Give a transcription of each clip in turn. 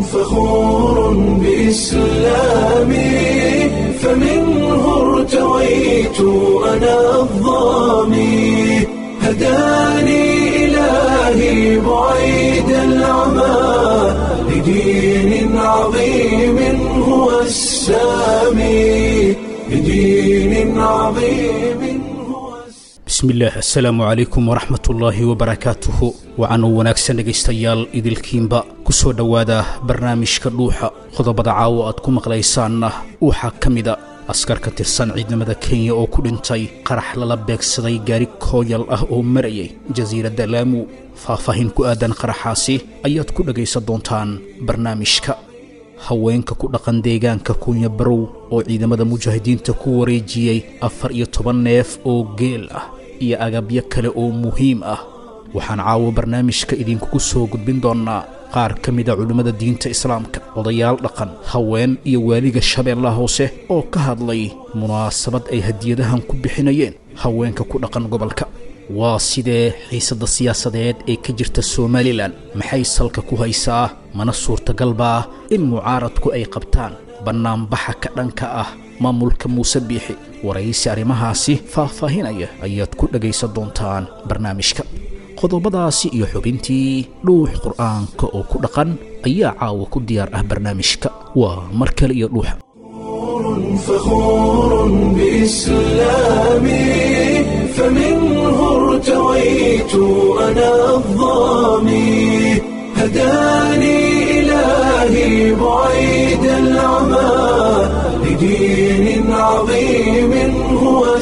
فخور بإسلامي فمنه ارتويت أنا الظامي هداني إلهي بعيد العمى لدين عظيم هو السامي لدين عظيم هو السامي bismillaah assalaamu calaykum waraxmat ullaahi wabarakaatuhu waxaanuu wanaagsan dhegaystayaal idilkiinba ku soo dhowaada barnaamijka dhuuxa qodobada caawo aad ku maqlaysaanna waxaa ka mida askar ka tirsan ciidamada kenya oo ku dhintay qarax lala beegsaday gaari kooyal ah oo marayay jasiiradda laamu faahfaahin ku aadan qaraxaasi ayaad ku dhegaysan doontaan barnaamijka haweenka ku dhaqan deegaanka kunya barow oo ciidamada mujaahidiinta ku wareejiyey afar iyo toban neef oo geel ah iyo agabyo kale oo muhiim ah waxaan caawo barnaamijka idinkugu soo gudbin doonnaa qaar ka mida culimmada diinta islaamka odayaal dhaqan haween iyo waaliga shabeellaha hoose oo ka hadlay munaasabad ay hadiyadahan ku bixinayeen haweenka ku dhaqan gobolka waa sidee xiisadda siyaasadeed ee ka jirta somalilan maxay salka ku haysaa mana suurtagalbaa in mucaaradku ay qabtaan bannaanbaxa ka dhanka ah maamulka muuse biixi waraysi arrimahaasi faahfaahinaya ayaad ku dhegaysan doontaan barnaamijka qodobadaasi iyo xubintii dhuux qur'aanka oo ku dhaqan ayaa caawa ku diyaar ah barnaamijka waa mar kale iyo dhuuxa فخور بإسلامي فمنه ارتويت أنا الظامي هداني إلهي بعيد العمى لدين عظيم هو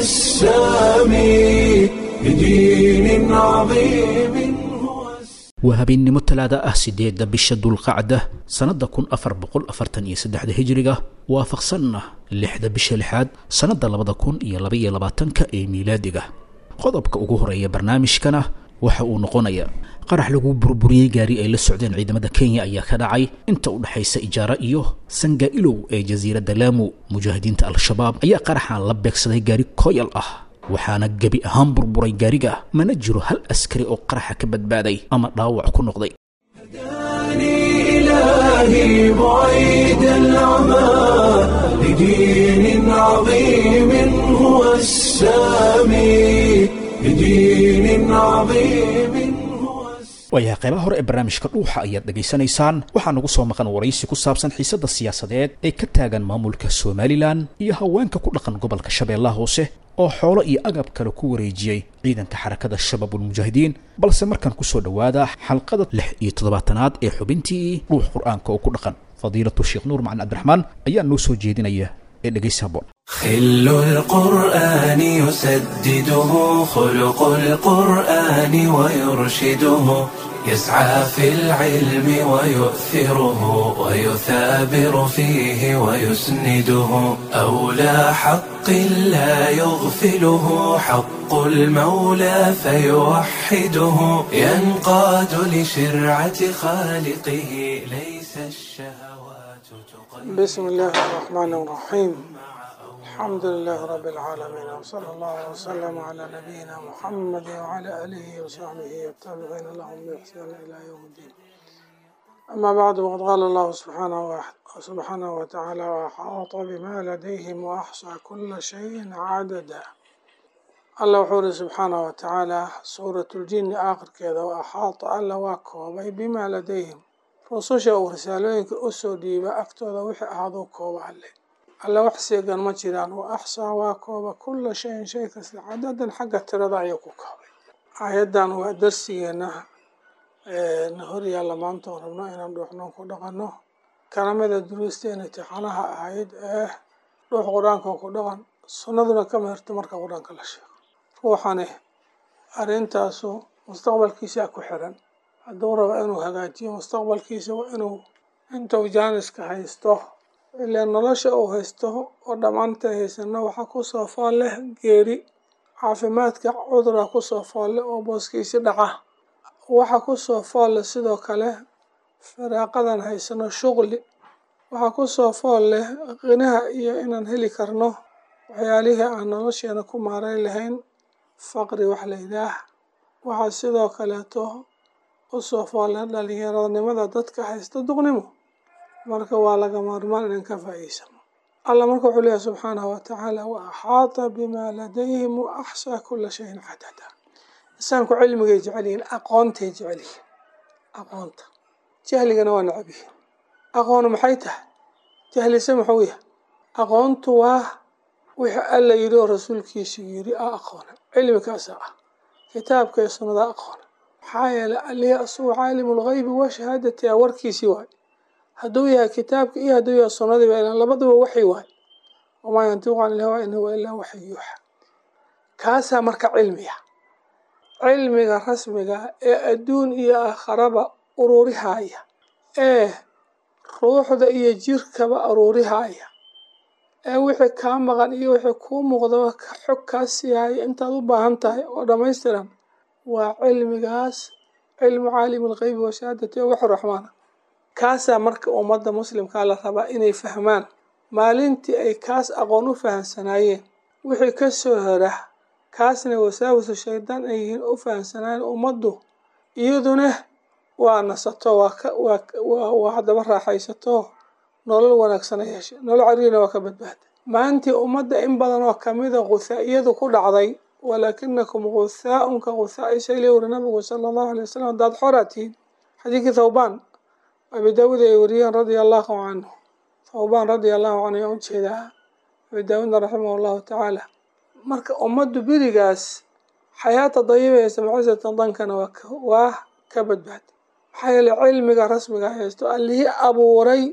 السامي لدين عظيم هو السامي waa habeennimo talaada ah siddeedda bisha dulqacda sannadda kun afar boqol afartan iyo saddexda hijiriga waafaqsanna lixda bisha lixaad sannadda labada kun iyo labaiyo labaatanka ee miilaadiga qodobka ugu horeeya barnaamijkana waxa uu noqonayaa qarax lagu burburiyey gaari ay la socdeen ciidamada kenya ayaa ka dhacay inta u dhexaysa ijaara iyo sangailow ee jasiiradda laamu mujaahidiinta al-shabaab ayaa qaraxan la beegsaday gaari koyal ah waxaana gebi ahaan burburay gaariga mana jiro hal askari oo qaraxa ka badbaaday ama dhaawac ku noqday هداني إلهي بعيد العمى لدين عظيم هو السامي لدين عظيم هو السامي waayahay qaybaha hore ee barnaamijka dhuuxa ayaad dhegaysanaysaan waxaa nagu soo maqan waraysi ku saabsan xiisadda siyaasadeed ee ka taagan maamulka somalilan iyo haweenka ku dhaqan gobolka shabeellaha hoose oo xoolo iyo agab kale ku wareejiyey ciidanka xarakada shabaabulmujaahidiin balse markaan kusoo dhowaada xalqada lix iyo toddobaatanaad ee xubintii dhuux qur-aanka oo ku dhaqan fadiilatu sheekh nuur macalin cabdiraxmaan ayaa noo soo jeedinaya ee dhegaysi haboon خل القرآن يسدده خلق القرآن ويرشده يسعى في العلم ويؤثره ويثابر فيه ويسنده أولى حق لا يغفله حق المولى فيوحده ينقاد لشرعة خالقه ليس الشهوات تقيد بسم الله الرحمن الرحيم الحمد لله رب العالمين وصلى الله وسلم على نبينا محمد وعلى آله وصحبه والتابعين لهم بإحسان إلى يوم الدين أما بعد وقد قال الله سبحانه وح- سبحانه وتعالى وأحاط بما لديهم وأحصى كل شيء عددا الله وحوله سبحانه وتعالى سورة الجن آخر كذا وأحاط الله واكوبي بما لديهم rususha uu risaalooyinka u soo dhiiba agtooda wixii ahaaduu kooba alle alle wax seegan ma jiraan wa axsaa waa kooba kulla shayin shay kasta cadadan xagga tirada ayuu ku koobay aayaddan waa darsigeena na horyaalla maanta oo rabno inaan dhuuxnoon ku dhaqanno kalamada duruusteena tixanaha ahayd ee dhuux qur-aanka ku dhaqan sunnaduna ka meherto marka qur-aanka la sheego ruuxani arrintaasu mustaqbalkiisa ku xiran hadduu rabo inuu hagaajiyo mustaqbalkiisa waa inuu intuu jaaniska haysto ilaa nolosha uu haysto oo dhammaanta haysano waxaa kusoo fool leh geeri caafimaadka cudura kusoo fool leh oo booskiisi dhaca waxaa kusoo fool leh sidoo kale firaaqadan haysano shuqli waxaa kusoo fool leh qinaha iyo inaan heli karno waxyaalihii aan nolosheena ku maareyn lahayn faqri wax la yidhaah waxaa sidoo kaleeto usoo foolle dhalinyaronimada dadka haysta duqnimo marka waa laga maarmaan inaan ka faa'iidsano allah marka wuxuu leeyahay subxaanahu watacaala wa axaata bimaa ladayhim wa axsaa kula shayin cadada insaanku cilmigay jecel yihiin aqoontay jecel yihiin aqoonta jahligana waa necab yihiin aqoonu maxay tahay jahlise muxuu yahay aqoontu waa wixii alla yidhi oo rasuulkiisu yidhi a aqoona cilmikaasa ah kitaabka iyo sunnada aqoona maxaa yeelay alihi asugu caalimu lgaybi wa shahaadati a warkiisii waay hadduu yahay kitaabka iyo hadduu yahay sunnadiiba ilan labaduba waxay waay wamaa yantiqu can ilhawa in huwa ilaa waxy yuuxa kaasaa marka cilmiga cilmiga rasmiga ee adduun iyo aakharaba ururihaya ee ruuxda iyo jirkaba aruurihaya ee wixii kaa maqan iyo wixii kuu muuqdaba xog kaa siihaya intaad u baahan tahay oo dhammaystiran waa cilmigaas cilmu caalimi lgeybi wa shahaadati oo waxu raxmaana kaasaa marka ummadda muslimkaa la rabaa inay fahmaan maalintii ay kaas aqoon u fahamsanaayeen wixii ka soo hora kaasna wasaawisu shaydaan ay yihiin u fahamsanaayeen ummaddu iyaduna waa nasato waa haddaba raaxaysato nolol wanaagsana yeeshay nolol cariirina waa ka badbaada maantii ummadda in badan oo kamida ghuthaaiyadu ku dhacday walaakinakum guthaaun ka guthaa'i sayli wuri nabigu sala allahu alay wasalam haddaad xoraa tihiin xadiidkii thawbaan abi daawuud ay wariyeen radia allahu canhu thawbaan radia allahu canhu ayaan ujeedaa abi daawuudna raximah allahu tacaala marka ummaddu berigaas xayaata dayiba ee samcisatan dankana waa ka badbaada maxaa yeeley cilmiga rasmiga haysto allihii abuuray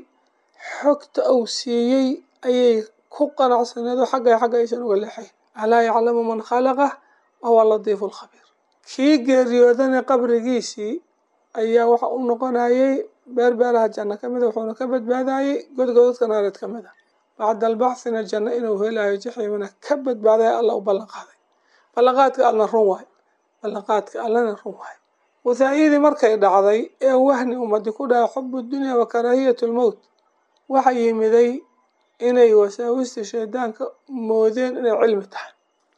xogta uu siiyey ayay ku qanacsaneedo xagga xagga aysan uga leexayn alaa yaclamu man khalaqa wahuwa latiifu lkhabiir kii geeriyoodana qabrigiisii ayaa waxa u noqonayay beer beeraha janno ka mida wuxuuna ka badbaadayey godgodadka naareed ka mid a bacda albaxthina janno inuu helayo jaxiimana ka badbaadaya alla u ballan qaaday ballanqaadka allna run waay ballanqaadka allana run waay guthaa'iyadii markay dhacday ee wahni ummadi ku dhahay xubu dunya wa karaahiyat lmowt waxa yimiday inay wasaawista shaydaanka moodeen inay cilmi tahay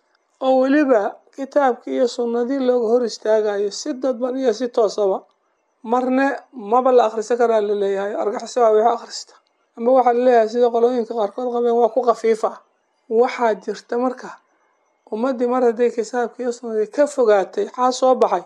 oo weliba kitaabkii iyo sunnadii looga hor istaagayo si dadban iyo si toosaba marne maba la akhrisan karaa laleeyahay argaxiso waa wixii akhrista ama waxaa laleeyahay sida qolooyinka qaarkood qabeen waa ku khafiifa waxaa jirta marka ummaddii mar hadday kitaabkii iyo sunnadii ka fogaatay xaa soo baxay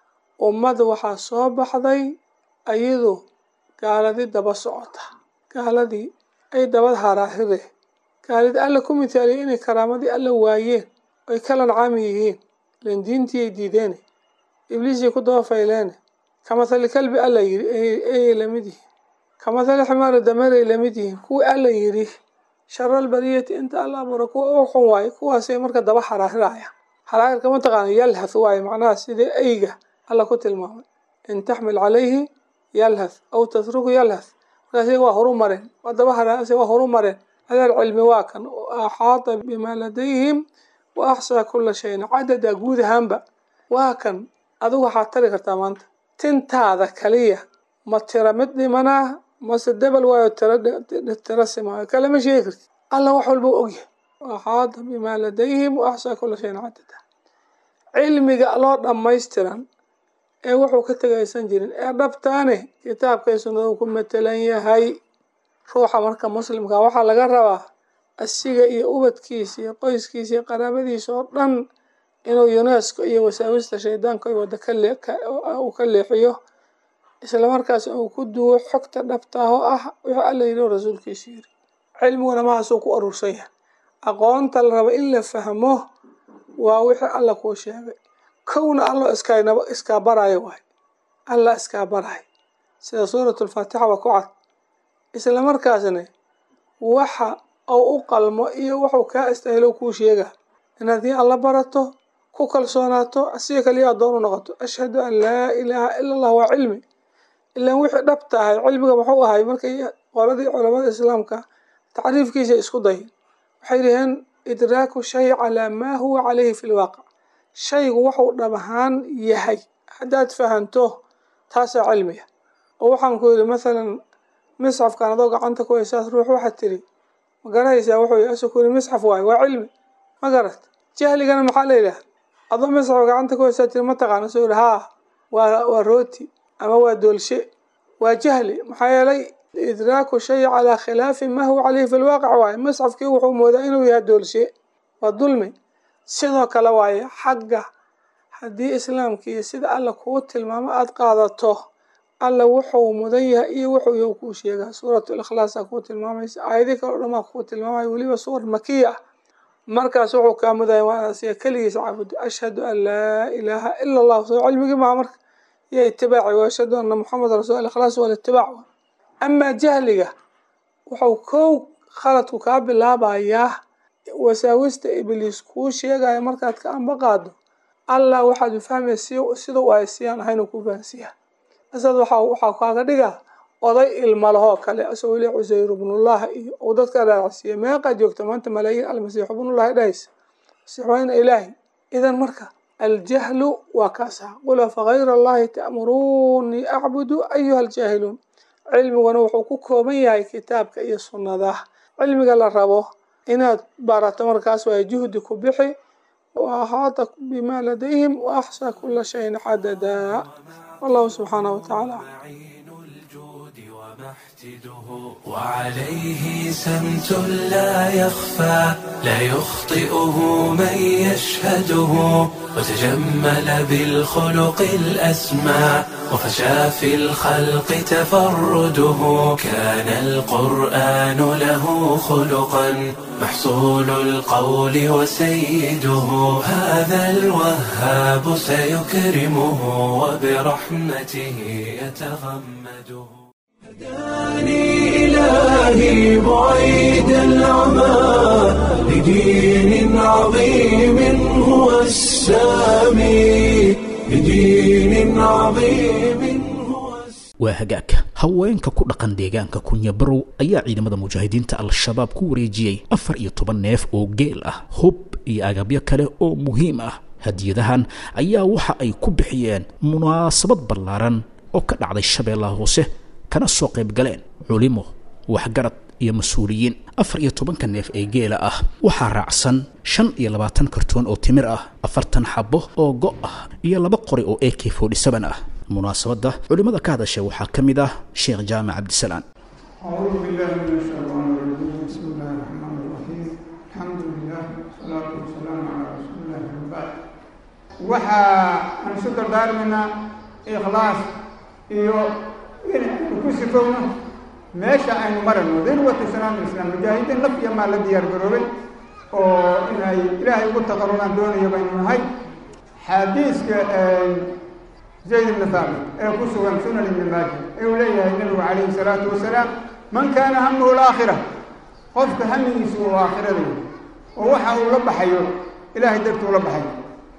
ummad waxaa soo baxday ayadu gaaladii daba socota gaaladii ay dabad haraahire gaalidii alla ku mithaaliyay inay karaamadii alla waayeen oy ka lancaami yihiin len diintiiyay diideene ibliisay ku daba fayleene ka mathali kalbi alla yidhi eyay lamid yihiin ka mathali ximaari dameeray lamid yihiin kuwii alla yidhi sharal bariyati inta alla abuura kuwa u xun waaye kuwaasay marka daba haraahirayaan haraahirka mataqaana yalhath waaye macnaha sidii eyga alla ku tilmaamay in taxmil calayhi yalhath aw tatruku yalhath markaas waa horu mareen waa daba haraase waa horu mareen adeer cilmi waa kan axaata bimaa ladayhim wa axsaa kula shayin cadada guud ahaanba waa kan adigu waxaad tari kartaa maanta tintaada kaliya ma tira mid dhimanaa mase debel waayo tira simaayo kalema sheegi kartid alla wax walba ogyahay axaata bimaa ladayhim wa axsaa kula shayin cadada cilmiga loo dhammaystiran ee wuxuu ka tegaysan jirin ee dhabtaane kitaabkay sunnadu ku matelan yahay ruuxa marka muslimka waxaa laga rabaa asiga iyo ubadkiisa iyo qoyskiisa iyo qaraabadiisa oo dhan inuu unesco iyo wasaawista shaydaanka wada uu ka leexiyo islamarkaas uu ku duwo xogta dhabtaah oo ah wuxuu alla yidhi oo rasuulkiisu yidhi cilmiguna mahaasuu ku aruursan yahay aqoonta la raba in la fahmo waa wixii alla kuu sheegay kowna allo iskaynaba iskaa baraayo waay alla iskaa baraay sida suuratu lfaatixa waa ku cad isla markaasna waxa uu u qalmo iyo wuxuu kaa istahilo kuu sheega in haddii alla barato ku kalsoonaato asiga kaliya addoon u noqoto ashhadu an laa ilaaha ila allah waa cilmi ilaan wixii dhab tahay cilmiga muxuu ahay markay qoladii culamada islaamka tacriifkiisa isku dayin waxay dhaheen idraaku shay calaa maa huwa calayhi fi lwaaqic shaygu wuxuu dhab ahaan yahay haddaad fahanto taasaa cilmiga oo waxaan ku yidhi mathalan misxafkan adoo gacanta ku haysaas ruux waxaad tiri ma garanaysaa wuxuu yii asu ku yidhi misxaf waayo waa cilmi ma garat jahligana maxaa la yidhaha adoo misxaf gacanta ku haysaa tiri ma taqaana soo yidhi haa waa waa rooti ama waa doolshe waa jahli maxaa yeelay idraaku shay calaa khilaafi ma huwa caleyhi fi lwaaqic waaye musxafkii wuxuu moodaa inuu yahay doolshe waa dulmi sidoo kale waaye xagga haddii islaamkii sida alla kuu tilmaamo aada qaadato alla wuxuu mudan yahay iyo wuxuu yahu kuu sheegaa suuratu likhlaasaa kuu tilmaamaysa aayadii kale o dhamaa kuu tilmaamaya weliba suwar makiya ah markaas wuxuu kaa mudaya waa inaad siga keligiisa caabudo ashhadu an laa ilaaha ila allah soo cilmigii maha marka iyo itibaaci wa ashhadu anna muxameda rasul ikhlaas waa litibaac amaa jahliga wuxuu kow khaladku kaa bilaabayaa wasaawista ibliis kuu sheegaya markaad ka amba qaado allah waxaad u fahmaysa sida u aysiyaan ahayn ku fahansiiya asad waxa waxaa kaaga dhigaa oday ilma lahoo kale asagoo le cuseyr ibnullah iyo uu dadka dhaacsiiya meeqaa joogta maanta malaayiin almasiix ibnullahi dhahaysa masiix waa ina ilaahi idan marka aljahlu waa kaasa qul afagayra allahi ta'muruunii acbudu ayuha aljaahiluun cilmiguna wuxuu ku kooban yahay kitaabka iyo sunnada cilmiga la rabo inaad barato markaas waa juhdi ku bixi wa ahaata bima ladayhim wa axsaa kula shayin xadadaa wallahu subxaanahu watacaala وعليه سمت لا يخفى لا يخطئه من يشهده وتجمل بالخلق الأسمى وفشى في الخلق تفرده كان القرآن له خلقا محصول القول وسيده هذا الوهاب سيكرمه وبرحمته يتغمده هداني إلهي بعيد العمى لدين عظيم هو السامي لدين عظيم هو waa hagaagka haweenka ku dhaqan deegaanka kunyabarow ayaa ciidamada mujaahidiinta al-shabaab ku wareejiyey afar iyo toban neef oo geel ah hub iyo agabyo kale oo muhiim ah hadiyadahan ayaa waxa ay ku bixiyeen munaasabad ballaaran oo ka dhacday shabeellaha hoose kana soo qayb galeen culimo waxgarad iyo mas-uuliyiin afar iyo tobanka neef ee geela ah waxaa raacsan shan iyo labaatan kartoon oo timir ah afartan xabo oo go' ah iyo laba qori oo a k forty seven ah munaasabadda culimmada ka hadashay waxaa ka mid ah sheekh jaamac cabdisalaan أعوذ بالله من الشيطان الرجيم بسم الله الرحمن الرحيم الحمد لله والصلاة والسلام على رسول الله وبعد waxaa aan isu dardaarmaynaa ikhlaas iyo in aynu ku sifowno meesha aynu marayno dirwatu salaam islam mujaahidiin laf iyo maal la diyaar garoobay oo inay ilaahay ugu taqarubaan doonaya baynu nahay xadiiska zayd ibni thaabit ee ku sugan sunan ibni maaja ee uu leeyahay nabigu calayhi salaatu wasalaam man kaana hamuhu laakhira qofka hamigiisu uu aakhirada oo waxa uu la baxayo ilaahay dartuu la baxayo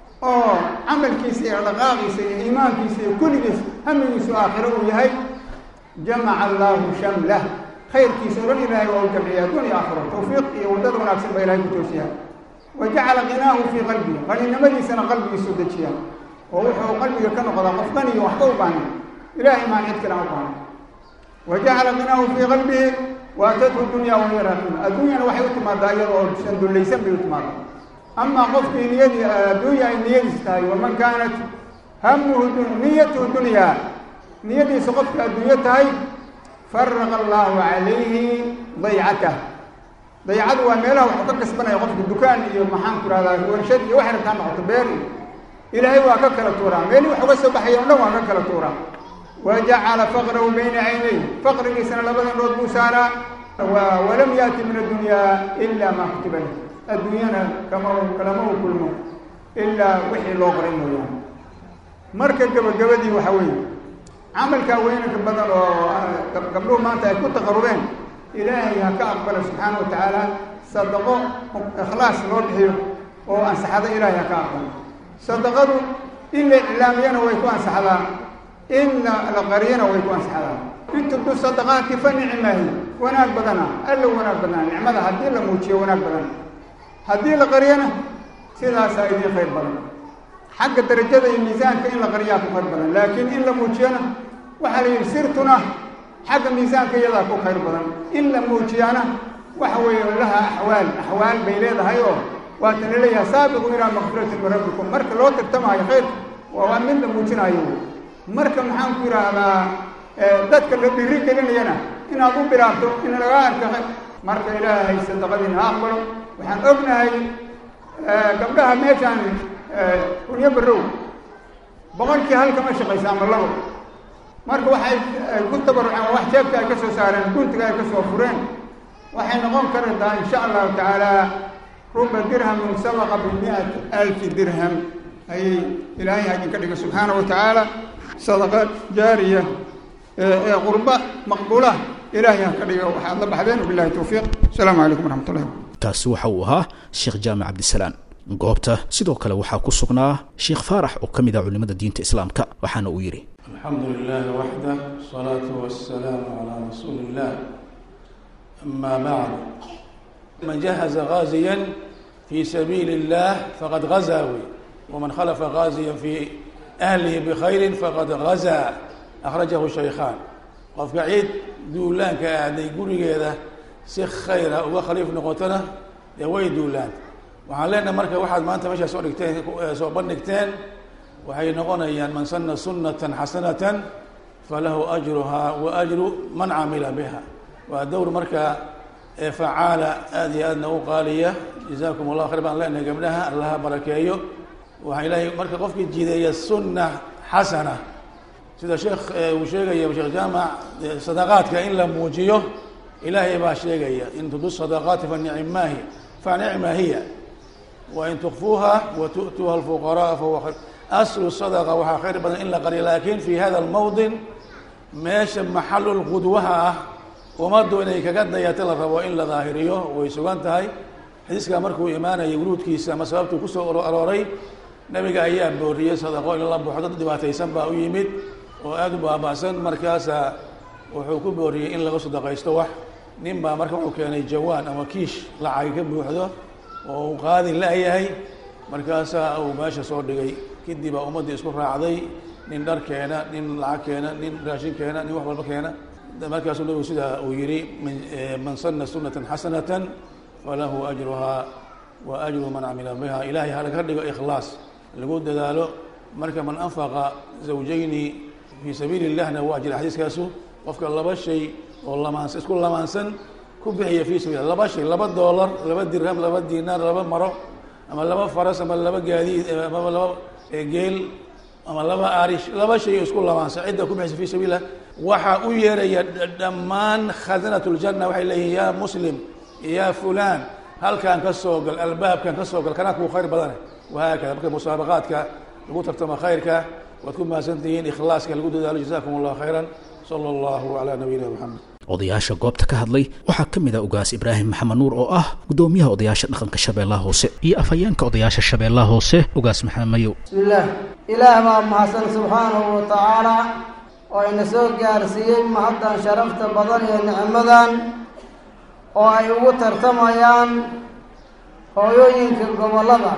oo camalkiisa iyo dhaqaaqiisa iyo iimaankiisa iyo kulligiis hamigiisu aakhiro uu yahay jamaca allaahu shamlah khayrkiisa o dhan ilaahay waa u jamciya adduun iyo aakhiro tawfiiq iyo waddada wanaagsan baa ilahay ku toosiya wa jacala qinaahu fii qalbihi qaninimadiisana qalbigiisu dejiya oo wuxuu qalbiga ka noqdaa qof qaniyo waxba u baahnay ilaahay maan cid kale aan u baahnay wa jacala qinaahu fii qalbihi waatathu dunya wahiya raaqima adduunyana waxay u timaadaa iyada oo sandullaysan bay u timaadaa amaa qofkii niyadii adduunya ay niyadiis tahay waman kaanat hamuhu niyatuhu dunyaa niyadiisa qofka adduunyo tahay faraqa allaahu calayhi daycatah daycadu waa meelaha waxuu ka kasbanaya qofka dukaan iyo maxaan ku rahdaa warshad iyo waxay rabtaa noqoto beer iyo ilaahay waa ka kala tuuraa meelii wax uga soo baxaya o dhan waa ka kala tuuraa wa jacala faqrahu bayna caynay faqrigiisana labada nood buu saaraa walam yaati min addunyaa ilaa maa kutiba lah adduunyana kama kalama u kulmo ilaa wixii loo qoray mooyaane marka gabagabadii waxa weeye camalkaa weynanka badan oo gabdhuhu maanta ay ku taqarubeen ilaahay ha ka aqbala subxaana wa tacaala sadaqo ikhlaas loo bixiyo oo ansaxada ilaahay ha ka aqbalo sadaqadu in la iclaamiyana way ku ansaxdaa in la qariyana way ku ansaxdaa in tubdu sadaqaati fa nicmaahi wanaag badana alla wanaag badana nicmada haddii la muujiyo wanaag badan haddii la qariyana sidaasaa idiin khayr badan xagga darajada iyo miisaanka in la qariyaa ku khayr badan laakiin in la muujiyana waxaa la yidhi sirtuna xagga miisaanka iyadaa ku khayr badan in la muujiyaana waxa weeye laha axwaal axwaal bay leedahay oo waata la leeyahay saabiqu ilaa makfiratin min rabbikum marka loo tartamaayo khayrka waa waa mid la muujinaayo marka maxaan ku yidhaahdaa dadka la dhiri gelinayana inaad u bilaabto in laga arkaxo marka ilaahay sadaqadiina ha aqbalo waxaan ognahay gabdhaha meeshaan kunyo barrow boqolkii hal kama shaqaysa ama labo marka waxay ku tabaruceen waa wax jeebka ay ka soo saareen guntiga ay ka soo fureen waxay noqon kartaa insha allahu tacaala ruba dirhamin sabaqa bimiati alfi dirham ayay ilaahay idinka dhigay subxaana wa tacaala sadaqa jaariya ee qurba maqbuula ilaahay ha ka dhiga waxaad la baxdeen wabillahi towfiiq asalaamu calaykum waraxmat ullahi kaasi waxa uu ahaa sheekh jaamac cabdisalaan goobta sidoo kale waxaa ku sugnaa sheekh faarax oo ka mid ah culimada diinta islaamka waxaana uu yidhi الحمد لله وحده والصلاة والسلام على رسول الله أما بعد من جهز غازيا في سبيل الله فقد غزا ومن خلف غازيا في أهله بخير فقد غزا أخرجه الشيخان qofka ciid duulaanka aaday gurigeeda si khayra uga khaliif noqotona dee way duulaanta waxaan leenahay marka waxaad maanta meeshaa soo dhigteen soo bandhigteen waxay noqonayaan man sana sunatan xasanatan falahu ajruhaa wa ajru man camila biha waa dowr marka facaala aada iyo aadna u qaaliya jazaakum allah khayr baan leenahay gabdhaha allaha barakeeyo waxaa ilaahay marka qofkii jideeya sunna xasana sida sheekh uu sheegaya sheekh jaamac sadaqaadka in la muujiyo ilaahay baa sheegaya in tudu sadaqaati fa nicmaahi fa nicma hiya wain tukfuuha wa tu'tuuha alfuqaraa fahuwa khayr aslu sadaqa waxaa khayr badan in la qariyo laakiin fi hada almawdin meesha maxalul qudwaha ah ummaddu inay kaga dayato la rabo in la daahiriyo way sugan tahay xadiiskaa markuu imaanayay wuruudkiisa ama sababtuu kusoo arooray nabiga ayaa booriyey sadaqo in la buuxo dad dhibaataysan baa u yimid oo aada u baaba'san markaasaa wuxuu ku booriyey in laga sadaqaysto wax nin baa marka wuxuu keenay jawaan ama kiish lacagi ka buuxdo oo uu qaadi la-yahay markaasaa uu meesha soo dhigay kadib baa ummaddii isku raacday nin dhar keena nin lacag keena nin raashin keena nin wax walba keena markaasuu nabigu sidaa uu yihi man sana sunatan xasanatan falahu ajruhaa wa ajru man camila biha ilahay halaga dhigo ikhlaas lagu dadaalo marka man anfaqa zawjayni fii sabiili illahna waa jira xadiiskaasu qofka laba shay oo lamaansan isku lamaansan ku bixiya fii sabil laba shay laba doolar laba dirham laba diinaar laba maro ama laba faras ama laba gaadiid ama laba geel ama laba arish laba shay oo isku lamaansan cidda ku bixisa fii sabiillah waxaa u yeeraya dhammaan khasanat ljanna waxay leeyihin yaa muslim yaa fulaan halkaan ka soo gal albaabkan ka soo gal kanaa kuu khayr badane wahaakada marka musaabaqaadka lagu tartamo khayrka waad ku mahadsantihiin ikhlaaska lagu dadaalo jazakum allah khayran sala allahu calaa nabiyina maxamed odayaasha goobta ka hadlay waxaa ka mid ah ugaas ibraahim maxamed nuur oo ah guddoomiyaha odayaasha dhaqanka shabeellaha hoose iyo afhayeenka odayaasha shabeellaha hoose ugaas maxamed mayow bismillaah ilaah baa mahadsan subxaanahu wa tacaala oo ina soo gaarsiiyey mahaddan sharafta badan iyo nicmadan oo ay ugu tartamayaan hooyooyinka gobollada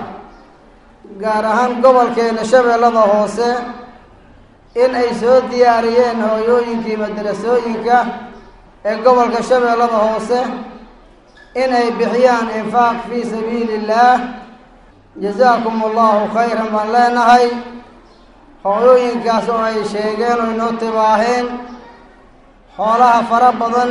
gaar ahaan gobolkeena shabeellada hoose in ay soo diyaariyeen hooyooyinkii madrasooyinka ee gobolka shabeellada hoose in ay bixiyaan infaaq fii sabiili illaah jazaakum allahu khayran baan leenahay hooyooyinkaas oo ay sheegeen oo inoo tibaaheen xoolaha fara badan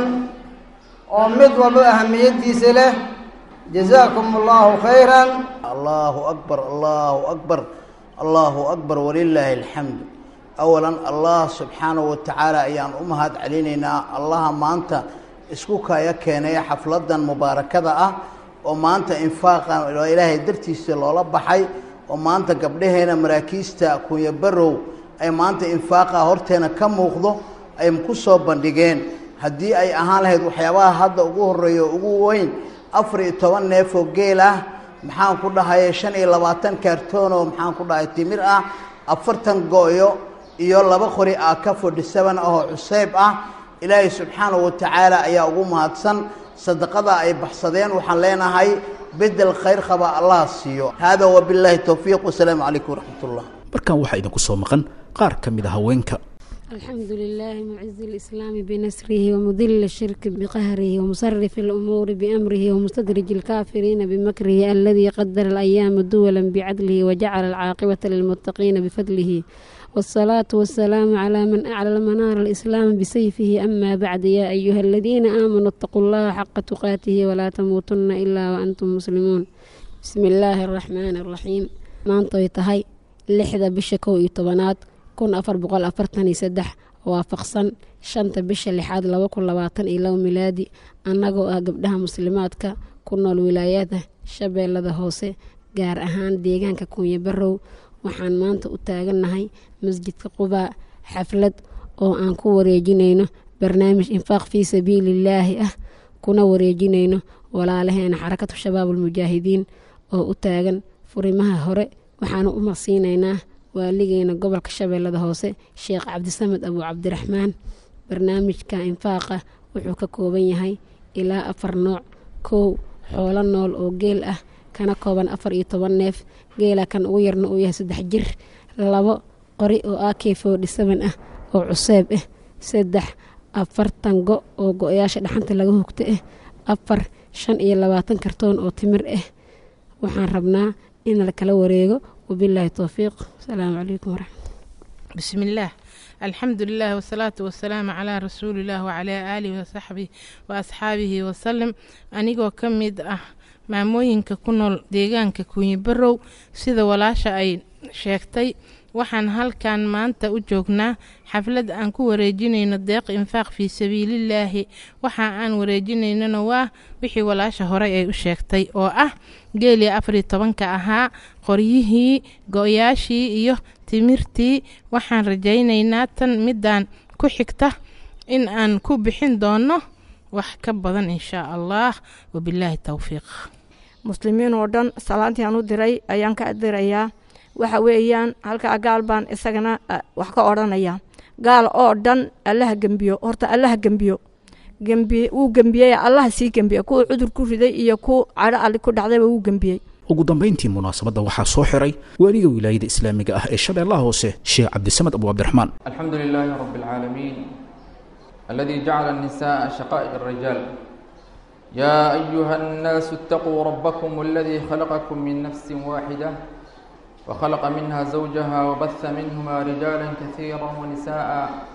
oo mid walba ahamiyaddiisa leh jazaakum allahu khayran allahu akbar allahu akbar allahu akbar walilaahi alxamdu awalan allah subxaanahu wa tacaala ayaan u mahad celinaynaa allaha maanta isku kaya keenay xafladan mubaarakada ah oo maanta infaaqan oo ilaahay dartiisa loola baxay oo maanta gabdhaheena maraakiista kunya barow ay maanta infaaqa horteena ka muuqdo ay ku soo bandhigeen haddii ay ahaan lahayd waxyaabaha hadda ugu horreeya ugu weyn afar iyo toban neef oo geel ah maxaan ku dhahay shan iyo labaatan kaartoon oo maxaan ku dhahay timir ah afartan go-yo iyo laba qori ah ka fodhi seven ah oo cuseyb ah ilaahay subxaanahu wa tacaala ayaa ugu mahadsan sadaqada ay baxsadeen waxaan leenahay bedel khayr qaba allah siiyo hada wabilaahi towfiiq wasalaamu calaykum waraxmat ullah markan waxaa idinku soo maqan qaar ka mid a haweenka الحمد لله معز الإسلام بنسره ومذل الشرك بقهره ومصرف الأمور بأمره ومستدرج الكافرين بمكره الذي قدر الأيام دولا بعدله وجعل العاقبة للمتقين بفضله والصلاة والسلام على من أعلى منار الإسلام بسيفه أما بعد يا أيها الذين آمنوا اتقوا الله حق تقاته ولا تموتن إلا وأنتم مسلمون بسم الله الرحمن الرحيم maantay tahay lixda bisha kow iyo tobanaad kun afar boqol afartan iyo saddex waafaqsan shanta bisha lixaad laba kun labaatan iyo labo milaadi annagoo ah gabdhaha muslimaadka ku nool wilaayada shabeellada hoose gaar ahaan deegaanka kunya barow waxaan maanta u taagannahay masjidka qubaa xaflad oo aan ku wareejinayno barnaamij infaaq fii sabiilillaahi ah kuna wareejinayno walaalaheena xarakatu shabaabulmujaahidiin oo u taagan furimaha hore waxaanu u maqsiinaynaa waaligeena gobolka shabeellada hoose sheekh cabdisamed abu cabdiraxmaan barnaamijka infaaqa wuxuu ka kooban yahay ilaa afar nooc kow xoolo nool oo geel ah kana kooban afar iyo toban neef geela kan ugu yarna uu yahay saddex jir labo qori oo ak forty seven ah oo cuseeb ah saddex afartan go oo go-yaasha dhaxanta laga hugto ah afar shan iyo labaatan kartoon oo timir ah waxaan rabnaa in la kala wareego wabilaahi towfiiq asalaamu calaykum waraxmat بسم الله الحمد لله والصلاة والسلام على رسول الله وعلى آله وصحبه وأصحابه وسلم أنيقو كميد أه maamooyinka ku nool deegaanka kuunyi barow sida walaasha ay sheegtay waxaan halkan maanta u joognaa xaflad aan ku wareejinayno deeq infaaq fii sabiilillaahi waxa aan wareejinaynona waa wixii walaasha horey ay u sheegtay oo ah geelii afariyo tobanka ahaa qoryihii go-yaashii iyo timirtii waxaan rajaynaynaa tan midaan ku xigta in aan ku bixin doono wax ka badan inshaa allah wabilaahi towfiiq muslimiin oo dhan salaantii aan u diray ayaan ka dirayaa waxa weeyaan halkaa gaal baan isagana wax ka odhanaya gaal oo dhan allaha gembiyo horta allaha gembiyo gembiye wuu gembiyey allaha sii gembiye kuwa cudur ku riday iyo ku cadho alli ku dhacdayba wuu gembiyey ugu dambayntii munaasabadda waxaa soo xiray waaliga wilaayada islaamiga ah ee shabeellaha hoose sheekh cabdisamed abu cabdiraxmaan الحمد لله رب العالمين الذي جعل النساء شقائق الرجال يا أيها الناس اتقوا ربكم الذي خلقكم من نفس واحدة وخلق منها زوجها وبث منهما رجالا كثيرا ونساء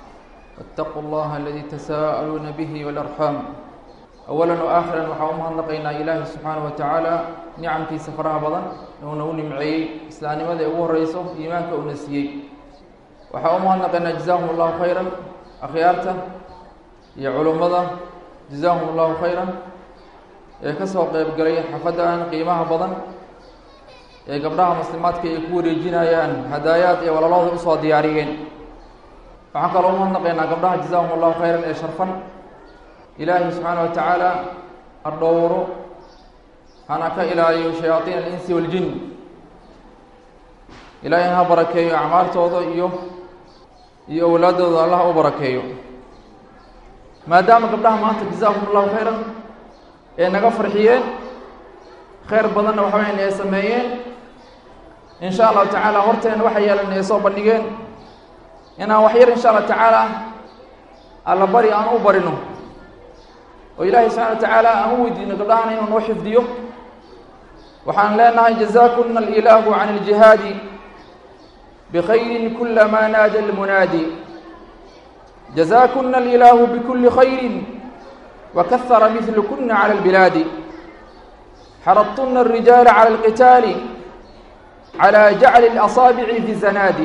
واتقوا الله الذي تساءلون به والأرحام أولا وآخرا وحاومها نقينا إلهي سبحانه وتعالى نعم في سفرها بضن ونوني معي إسلامي ماذا أبوه رئيسه إيمانك أنسيي وحاومها نقينا جزاهم الله خيرا أخيارته يا علمada جزاهم الله خيرا ee ka soo qeyb galay xafaddan qiimaha badan ee gabdhaha muslimaadka ay ku wareejinayaan hadaayaad ee walaalahooda usoo diyaariyeen waxaan kaloo umahadnaqaynaa gabdhaha jazaahum allahu khayran ee sharfan ilaahay subxaana wa tacaala ha dhowro hana ka ilaaliyo shayaaiin alinsi waljin ilaahay ha barakeeyo acmaaltooda iyo iyo awlaadooda allah u barakeeyo maadaama gabdhaha maanta jazaahum allahu khayran ee naga farxiyeen khayr badanna waxa weyan ay sameeyeen in sha allahu tacaala horteena waxay yeelan ay soo bandhigeen inaan wax yar insha allah tacaala alla bari aan u barino oo ilaahay subxana wa tacaala aan u weydiino gabdhahana inuu noo xifdiyo waxaan leenahay jazakuna alilaahu can aljihaadi bkhayri kulama naada almunaadi جزاكن الإله بكل خير وكثر مثلكن على البلاد حرضتن الرجال على القتال على جعل الأصابع في الزناد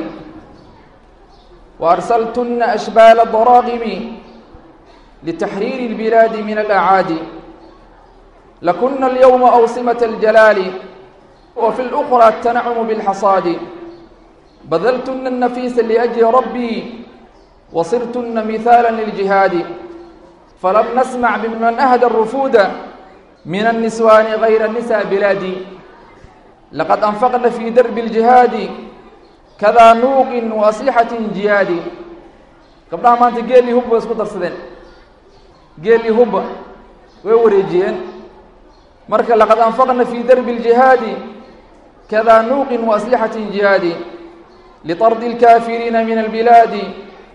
وأرسلتن أشبال الضراغم لتحرير البلاد من الأعادي لكن اليوم أوصمة الجلال وفي الأخرى التنعم بالحصاد بذلتن النفيس لأجل ربي وصرتن مثالا للجهاد فلم نسمع بمن أهدى الرفود من النسوان غير النساء بلادي لقد أنفقن في درب الجهاد كذا نوق وأصيحة جياد قبلها ما أنت قال لي هب واسكت السدين قال لي هب ووريجين مركا لقد أنفقن في درب الجهاد كذا نوق وأسلحة جهاد لطرد الكافرين من البلاد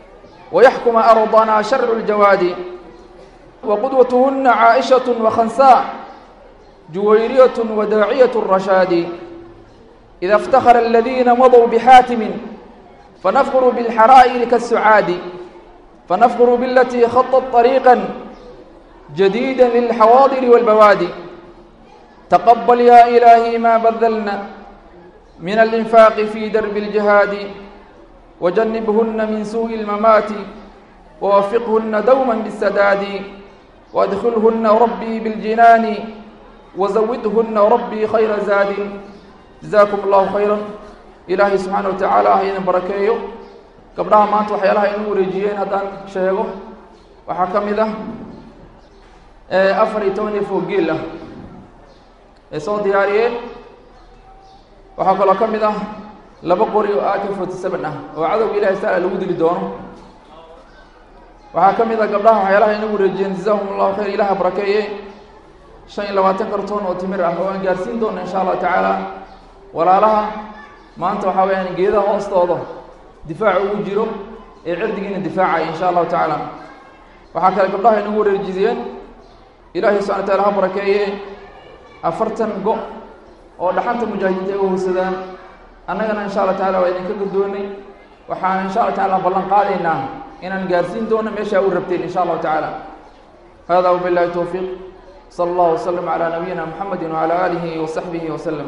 ويحكم أرضنا شرع الجواد وقدوتهن عائشة وخنساء جويرية وداعية الرشاد إذا افتخر الذين مضوا بحاتم فنفخر بالحرائر كالسعاد فنفخر بالتي خطت طريقا جديدا للحواضر والبوادي تقبل يا إلهي ما بذلنا من الإنفاق في درب الجهاد وجنبهن من سوء الممات ووفقهن دوما بالسداد وادخلهن ربي بالجنان وزودهن ربي خير زاد جزاكم الله خيرا ilaahay subxaana wa tacaala ha idin barakeeyo gabdhaha maanta waxyaalaha inu wareejiyeen haddaan sheego waxaa ka mid ah afar iyo toban iyo foog geel ah ay soo diyaariyeen waxaa kaloo ka mid ah laba qori oo ak forty seven ah oo cadowga ilahay taala lagu dili doono waxaa ka mid ah gabdhaha waxyaalaha inu wareejiyeen jazahum allahu khayr ilaha barakeeye shan iyo labaatan kartoon oo timir ah oo aan gaarsiin doono insha allahu tacaala walaalaha maanta waxaa weyaan geedaha hoostooda difaaca ugu jiro ee cirdigiina difaacaya insha allahu tacaala waxaa kale gabdhaha inagu wareejiyeen ilaahay subxana wataala ha barakeeye afartan go oo dhaxanta mujaahidiinta ay u howsadaan annagana insha allah tacala waa idinka guddoonay waxaan insha allah tacala ballan qaadaynaa inaan gaarsiin doono meeshaa u rabteen insha allahu tacaala hada wabillahi towfiiq sala allahu wasalam calaa nabiyina muxamedi wacala aalihi wasaxbihi wasalam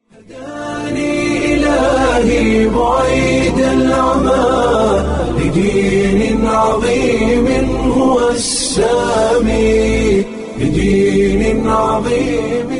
إلهي بعيد العمى لدين عظيم هو السامي لدين عظيم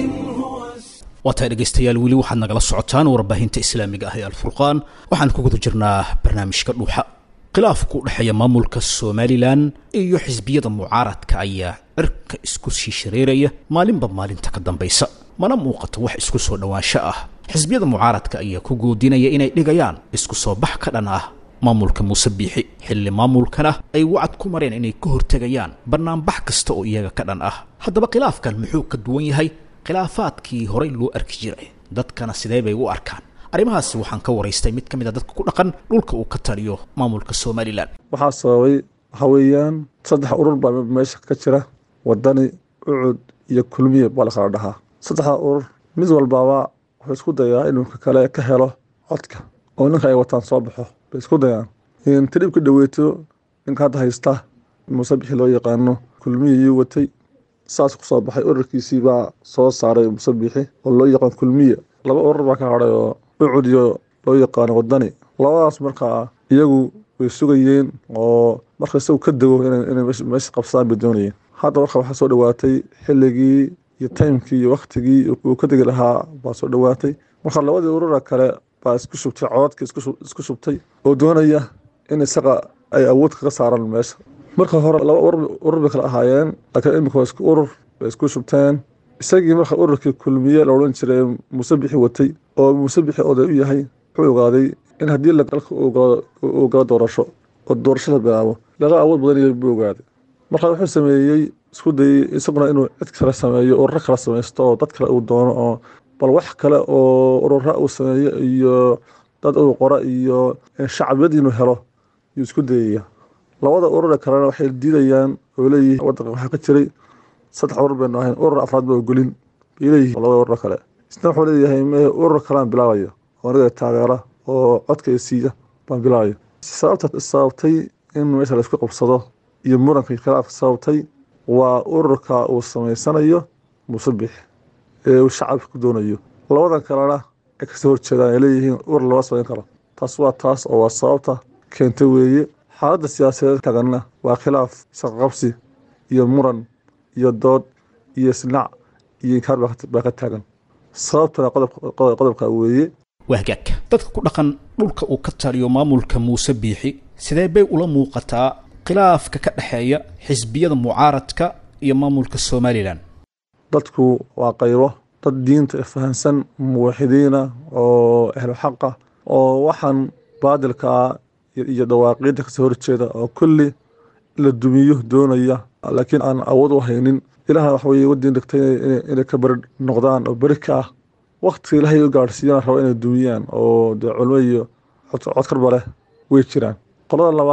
waataa dhegaystayaal weli waxaad nagala socotaan warbaahinta islaamiga ah ee alfurqaan waxaan ku guda jirnaa barnaamijka dhuuxa khilaafku u dhexeeya maamulka somalilan iyo xisbiyada mucaaradka ayaa cirka isku sii shareeraya maalinba maalinta ka dambaysa mana muuqato wax isku soo dhowaansho ah xisbiyada mucaaradka ayaa ku goodinaya inay dhigayaan isku soo bax ka dhan ah maamulka muuse biixi xilli maamulkana ay wacad ku mareen inay ka hortegayaan bannaanbax kasta oo iyaga ka dhan ah haddaba khilaafkan muxuu ka duwan yahay khilaafaadkii horey loo arki jiray dadkana sidee bay u arkaan arrimahaasi waxaan ka waraystay mid ka mid a dadka ku dhaqan dhulka uu ka taliyo maamulka somalilan waxaa sababay waxaa weeyaan saddex urur baa meesha ka jira wadani ucud iyo kulmiye baa la kala dhahaa saddexda urur mid walbaaba wuxuu isku dayaa inuu ka kale ka helo codka oo ninka ay wataan soo baxo bay isku dayaan tadhibka dhaweeto ninka hadda haysta muuse bixi loo yaqaano kulmiye yuu watay saas ku soo baxay ururkiisii baa soo saaray muuse bixi oo loo yaqaan kulmiye laba urur baa ka hadhay oo ucud iyo loo yaqaano wadani labadaas markaa iyagu way sugayeen oo marka isagu ka dego inay meesha qabsadaan bay doonayeen hadda marka waxaa soo dhowaatay xilligii iyo taymkii iyo waktigii uu ka degi lahaa baa soo dhowaatay marka labadii urura kale baa isku shubtay cododka isku shubtay oo doonaya in isaga ay awood kaga saaraan meesha marka hore laba urur bay kala ahaayeen laakiin imika waa isku urur bay isku shubteen isagii marka ururkii kulmiye la odhan jiray muuse bixi watay oo muuse bixi oday u yahay wuxuu ogaaday in haddii dalka uu galo doorasho oo doorasho la bilaabo laga awood badan yahay buu ogaaday marka wuxuu sameeyey isku dayey isaguna inuu cid kale sameeyo ururo kale samaysto oo dad kale uu doono oo bal wax kale oo urura uu sameeyo iyo dad uu qoro iyo shacbiyad inuu helo yuu isku dayaya labada urura kalena waxay diidayaan oo leeyihiin wadanka waxaa ka jiray saddex urur baynu ahayn urur afraad ba ogolin bay leeyihiin labada urur kale isna wuxuu leeyahay me urur kalean bilaabayo oo aniga taageera oo codka siiya baan bilaabayo sababta sababtay in meesha la isku qabsado iyo muranka khilaafka sababtay waa ururka uu samaysanayo muuse bix ee uu shacabka ku doonayo labadan kalena ay kasoo horjeedaan ay leeyihiin urur lama samayn karo taas waa taas oo waa sababta keentay weeye xaaladda siyaasadeed taganna waa khilaaf isqaqabsi iyo muran iyo dood iyo isnac iyo inkaar baa ka taagan sababtana qodobka weeye waa hagaag dadka ku dhaqan dhulka uu ka taliyo maamulka muuse biixi sidee bay ula muuqataa khilaafka ka dhexeeya xisbiyada mucaaradka iyo maamulka somalilan dadku waa qaybo dad diinta fahansan muwaxidiina oo ahlu xaqa oo waxaan baadilkaa iyo dawaaqiidda kasoo horjeeda oo kulli la dumiyo doonaya laakiin aan awood u haynin ilaahna wax weye wadiin dhigtay inay ka beri noqdaan oo beri ka ah waktiga ilaahay u gaadhsiiyana raba inay dumiyaan oo dee culmo iyo codkarba leh way jiraan qolada labaad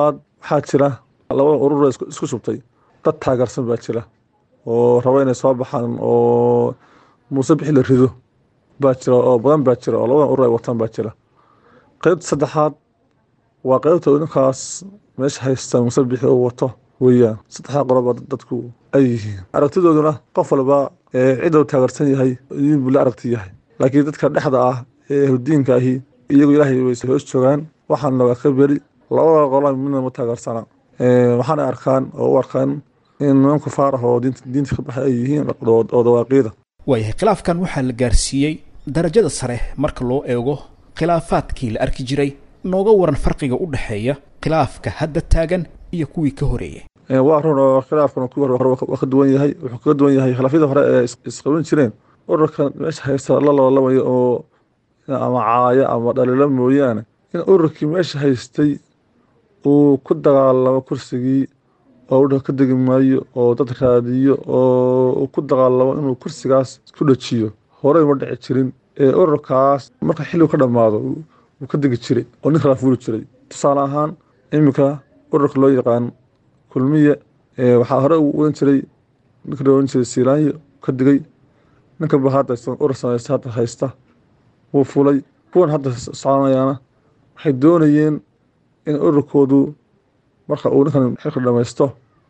waxaa jira labada urur isku shubtay dad taageersan baa jira oo raba inay soo baxaan oo muuse bixi la rido baa jira oo badan baa jira oo labadan urur ay wataan baa jira qeybta saddexaad waa qeybta ninkaas meesha haysta muuse bixi uu wato weeyaan saddexdaa qoloba dadku ay yihiin aragtidooduna qof walba cidda uu taageersan yahay idin buu la aragti yahay laakiin dadka dhexda ah ee ahludiinka ahi iyagu ilaahay way hoos joogaan waxaana waa ka beri labada qolo midna ma taageersana waxaana arkaan oo u arkaan in niman kufaar ah oo diinta ka baxay ay yihiin oo dawaaqiida waayahay khilaafkan waxaa la gaarsiiyey darajada sare marka loo eego khilaafaadkii la arki jiray nooga waran farqiga u dhexeeya khilaafka hadda taagan iyo kuwii ka horeeyey waa run oo khilaafkan kuwii hore waa ka duwan yahay wuxuu kaga duwan yahay khilaafyada hore ee isqaban jireen ururkan meesha haysta la loolamaya oo ama caaya ama dhaliilo mooyaane in ururkii meesha haystay uu ku dagaalamo kursigii oo udha ka degi maayo oo dad raadiyo oo uu ku dagaalamo inuu kursigaas ku dhajiyo horey ma dhici jirin ee ururkaas marka xilligu ka dhammaado wuu ka degi jiray oo nin kalaa fuuli jiray tusaale ahaan iminka ururka loo yaqaan kulmiye waxaa hore uu odan jiray ninka loo odan jiray siilaanyo ka digay ninka ba hadda urur samaysta hadda haysta wuu fulay kuwan hadda soconayaana waxay doonayeen in ururkoodu marka uu ninkan xilka dhamaysto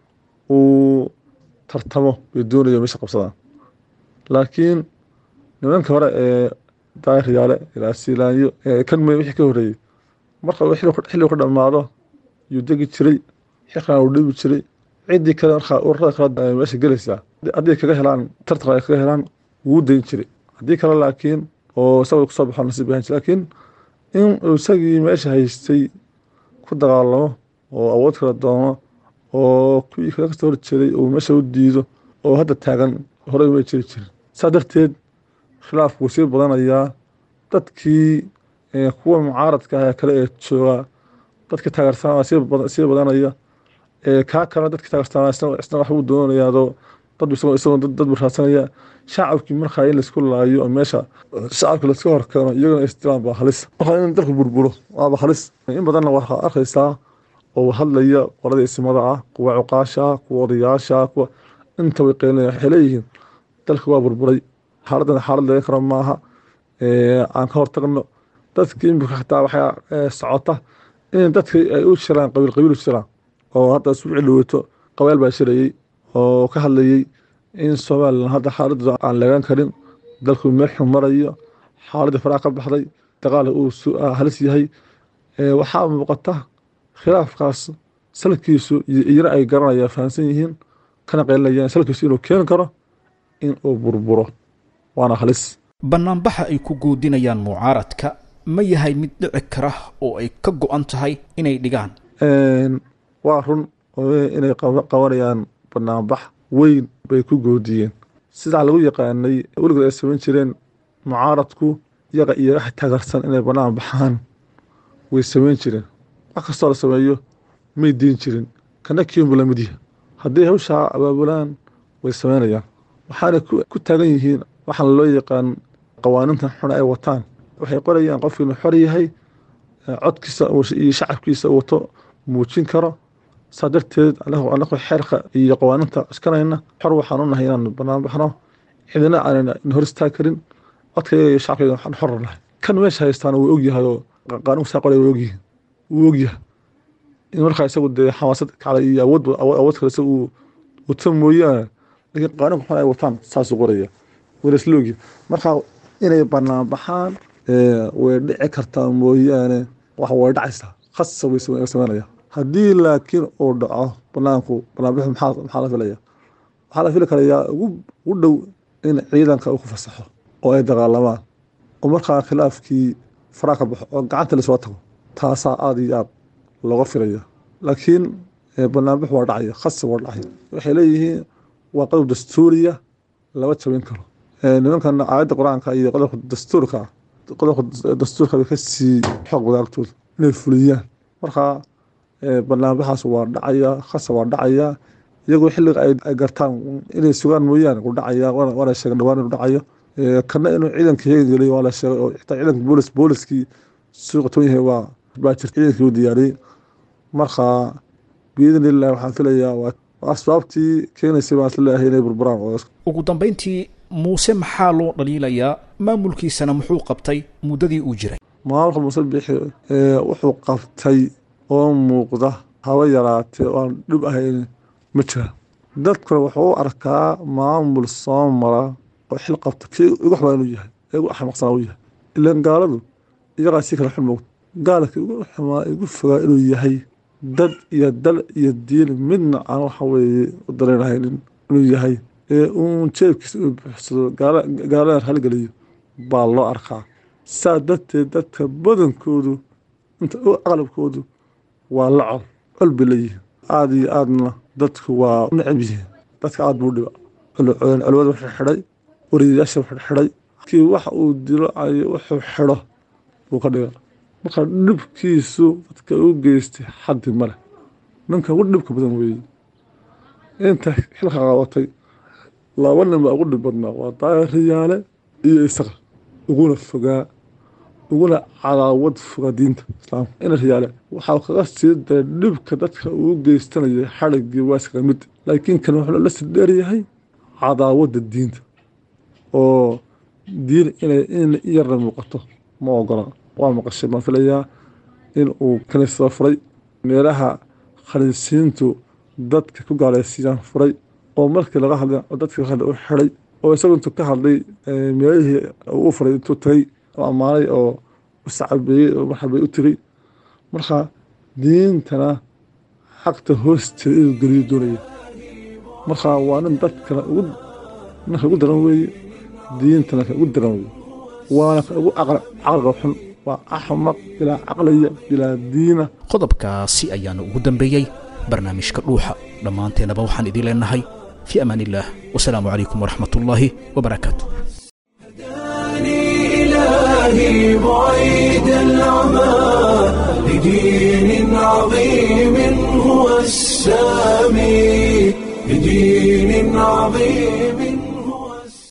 uu tartamo bay doonayeen meesha qabsadaan laakiin nimanka hore ee daahir yaale ilaa siilaanyo kan me wixii ka horreeyey marka uu xilligu ka dhammaado yuu degi jiray xilkana uu dhibi jiray ciddii kale markaa ururada kale meesha gelaysaa haddii kaga helaan tartan ay kaga helaan wuu dayn jiray haddii kale laakiin oo isaga kusoo baxo nasiib ahaan jiray laakiin in isagii meesha haystay ku dagaalamo oo awood kala doono oo kuwii kaga kasoo horjeeday uu meesha u diido oo hadda taagan horey uma jiri jirin saa darteed khilaafku wuu sii badanayaa dadkii kuwa mucaaradka ah kale ee jooga dadkii taageersanaa sii badanaya kaa kalena dadkii taageersanaa isna wax uu doonayaadoo dad isagoo dad buu raadsanaya shacabkii markaa in laisku laayo oo meesha shacabka laiska horkeeno iyagana istiraan baa halis markaa in dalku burburo waaba halis in badanna waxaa arkaysaa oo hadlaya qolada isimada ah kuwa cuqaasha ah kuwa odayaasha kuwa inta way qeynaya waxay leeyihiin dalka waa burburay xaaladdan xaalad laga karo maaha aan ka hortagno dadkii imika xataa waxaa socota in dadka ay u jiraan qabiil qabiil u jiraan oo hadda isbuuci dhaweyto qabeel baa shirayey oo ka hadlayey in somalilan hadda xaaladooda aan lagaan karin dalku meel xun marayo xaaladii faraha ka baxday dagaal uu halis yahay waxaa muuqata khilaafkaas salkiisu iyana ay garanayaan fahamsan yihiin kana qeylinayaan salkiisu inuu keeni karo in uu burburo waana halis bannaanbaxa ay ku guudinayaan mucaaradka ma yahay mid dhici kara oo ay ka go-an tahay inay dhigaan waa run inay qabanayaan banaanbax weyn bay ku goodiyeen sidaa lagu yaqaanay weligood ay samayn jireen mucaaradku iyaga iyo wax taageersan inay banaan baxaan way samayn jireen wax kastoo la sameeyo may diin jirin kana kiinbu lamid yahay haddii hawshaa abaabulaan way samaynayaan waxaana ku taagan yihiin waxaan loo yaqaan qawaanintan xun ay wataan waxay qorayaan qofku inuu xor yahay codkiisa iyo shacabkiisa wato muujin karo saa darteed anagu xeerka iyo qawaaninta iskanayna xor waxaan u nahay inaan banaan baxno cidina aanan hor istaag karin codkayga iyo shacabkayga waxaan xor nahay kan meesha haystaan wuu ogyahay oo qaanuunka saa qoraya wuu ogyihin wuu ogyahay in markaa isagu dee xamaasad kacda iyo awood awood kale isagu uu wato mooyaane laakiin qaanuunka xun ay wataan saasuu qoraya wala isla ogyahay markaa inay banaan baxaan way dhici kartaa mooyaane wax way dhacaysaa khasa way samaynaya haddii laakiin uu dhaco banaanku banaanbixu maxaa la filaya waxaa la fili karayaa ugu dhow in ciidanka uu ku fasaxo oo ay dagaalamaan oo markaa khilaafkii faraa ka baxo oo gacanta lasoo tago taasaa aada iyo aad looga filaya laakiin banaanbix waa dhacaya khasa waa dhacaya waxay leeyihiin waa qodob dastuuriya lama jabin karo nimankan aayadda qur-aanka iyo qodobka dastuurka qodobka dastuurka bay kasii xoog wadaagtooda inay fuliyaan markaa banaanbaxaas waa dhacaya khasa waa dhacaya iyagoo xilliga ay gartaan inay sugaan mooyaane u dhacaya waana sheegay dhawaan inuu dhacayo kana inuu ciidanka heegi geliyo waa la sheegay oo xitaa ciidanka boolis booliskii suuqa toon yahay waa baa jirta ciidankii uu diyaariyey markaa biidni illahi waxaan filayaa waa asbaabtii keenaysay baan isleeyahay inay burburaan oo ugu dambayntii muuse maxaa loo dhaliilayaa maamulkiisana muxuu qabtay muddadii uu jiray maamulka muuse bixi wuxuu qabtay oo muuqda haba yaraatee oo aan dhib ahayn ma jira dadkuna wuxuu u arkaa maamul soo mara oo xil qabta kii igu xubaa inuu yahay ee igu axmaqsanaa uu yahay ilaan gaaladu iyagaa si kala xun moogta gaalka igu xumaa igu fogaa inuu yahay dad iyo dal iyo diin midna aan waxa weeye u dareenahaynin inuu yahay ee uun jeebkiisa uu buuxsado gaalada halgeliyo baa loo arkaa saa darteed dadka badankoodu inta u aqlabkoodu waa la col col bay leeyihiin aada iyo aadna dadku waa u necab yihiin dadka aada buu dhiba culwada wuxuu xidhay wariyayaasha wuxuu xidhay kii waxa uu dilo ayo wuxuu xidho buu ka dhiga marka dhibkiisu dadka u geystay xaddi male ninka ugu dhibka badan weeye inta xilka qabatay laba nin baa ugu dhib badnaa waa daayar riyaale iyo isaga uguna fogaa uguna cadaawad foga diinta islaamka ina riyaale waxaa kaga sii daray dhibka dadka uu geystanayay xadhiggii waa iskaga mid laakiin kan wuxuu la sii dheeryahay cadaawadda diinta oo diin inay in yarna muuqato ma ogola waa maqashay baan filayaa in uu kaniisada furay meelaha khaliisiintu dadka ku gaalaysiiyaan furay oo markii laga hadlay oo dadkii laga hadlay u xiday oo isagu intuu ka hadlay meelihii uu furay intuu tagay oo ammaanay oo uscabeeyey oo marxabay u tegey marka diintana xaqta hoosteeda inuu geliyo doonaya marka waa nin dadkana ugu ninka ugu daran weeye diintana ka ugu daran weeye waana ka ugu caqliga xun waa axmaq bilaa caqliya bilaa diina qodobkaasi ayaana ugu dambeeyey barnaamijka dhuuxa dhammaanteennaba waxaan idiin leenahay fii amaan illaah wasalaamu calaykum waraxmat ullaahi wabarakaatu إلهي بعيد العمى لدين عظيم هو السامي لدين عظيم